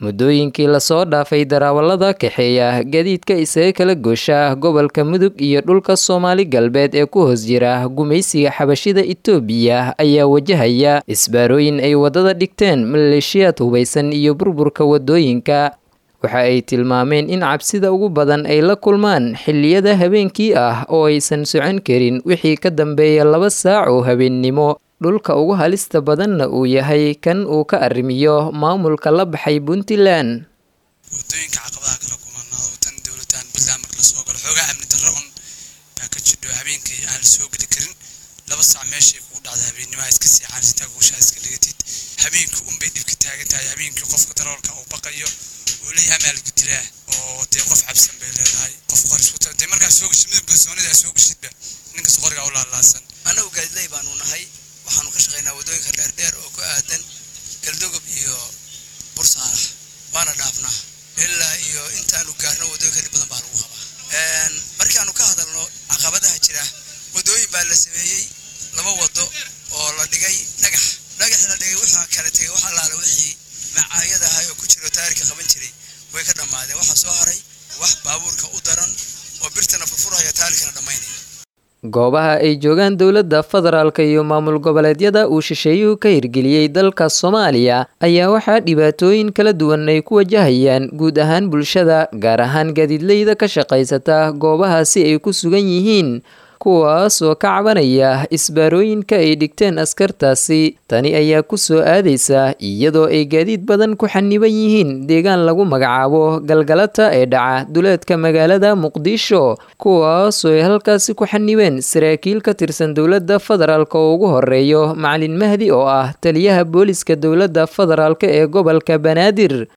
muddooyinkii lasoo dhaafay darawallada kaxeeya gadiidka isaga kala goosha gobolka mudug iyo dhulka soomaali galbeed ee ku hoos jira gumaysiga xabashida itoobiya ayaa wajahaya isbaarooyin ay waddada dhigteen maleeshiyaad hubaysan iyo burburka waddooyinka waxa ay tilmaameen in cabsida ugu badan ay la kulmaan xilliyada habeenkii ah oo aysan socon karin wixii ka dambeeya laba saac oo habeennimo dhulka ugu halista badanna uu yahay kan uu ka arrimiyo maamulka la baxay puntland wadooyinka caqabadaha kala kumanaa tan dowladaan puntland marka lasoo galo xoogaa amni darro un baa ka jidho habeenkii aan lasoo geli karin laba saac meeshay kugu dhacda habeennimoha iska seexaan sitaa guushaa iska dhigatid habeenkii unbay dhibka taagan tahay habeenkii qofka daroolka uu baqayo uu leeyahay amaalku dilaa oo dee qof cabsan bay leedahay qof qoris wata dee markaa soo geshid midab kalsoonidaa soo geshidba ninkas qorigaa u laalaasan annagu gaadiley baanu nahay waxaanu ka shaqaynaa waddooyinka dheerdheer oo ku aadan galdogob iyo bursaarax waana dhaafnaa ilaa iyo intaanu gaarno waddooyinka dhib badan baa lagu qabaa markaanu ka hadalno caqabadaha jira waddooyin baa la sameeyey laba waddo oo la dhigay dhagax dhagaxii la dhigay wuxuu kala tegay wax allaale wixii macaayada ahay oo ku jiro taarika qaban jiray way ka dhammaadeen waxaa soo haray wax baabuurka u daran oo birtana furfurhaya taarikana dhammaynaya goobaha ay joogaan dowladda federaalka iyo maamul goboleedyada uu shisheeyuhu ka hirgeliyey dalka soomaaliya ayaa waxaa dhibaatooyin kala duwan ay ku wajahayaan guud ahaan bulshada gaar ahaan gaadiidleyda ka shaqaysata goobahaasi ay ku sugan yihiin kuwaas oo ka cabanaya isbaarooyinka ay dhigteen askartaasi tani ayaa ku soo aadaysa iyadoo ay gaadiid badan ku xaniban yihiin deegaan lagu magacaabo galgalata ee dhaca duleedka magaalada muqdisho kuwaas oo ay halkaasi ku xanibeen saraakiil ka tirsan dowladda federaalk oo ugu horeeyo macalin mahdi oo ah taliyaha booliska dowladda federaalk ee gobolka banaadir